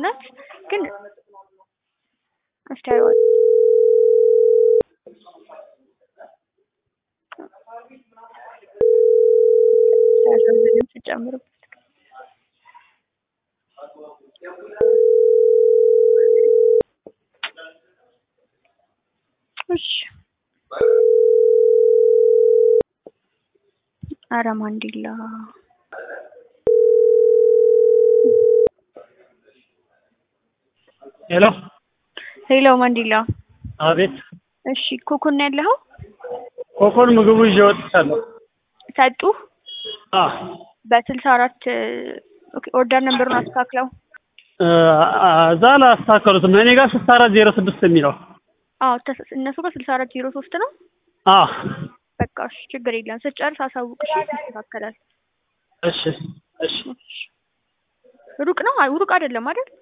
እውነት ግን እስቲ አየዋለሁ። ሳያሳዝንም ስጨምርበት እሺ ኧረ ማንዲላ ሄሎ ሄሎ ማንዲላ አቤት እሺ ኮኮን ነው ያለኸው ኮኮን ምግቡ ይዤ ወጥቻለሁ ሰጡ አ በስልሳ አራት ኦኬ ኦርደር ነምበሩን አስተካክለው እዛ አላስተካከሉትም እኔ ጋር ስልሳ አራት ዜሮ ስድስት የሚለው አዎ ተስ- እነሱ ጋር ስልሳ አራት ዜሮ ሶስት ነው አ በቃ እሺ ችግር የለም ስትጨርስ አሳውቅሽ ይስተካከላል እሺ እሺ ሩቅ ነው አይ ሩቅ አይደለም አይደል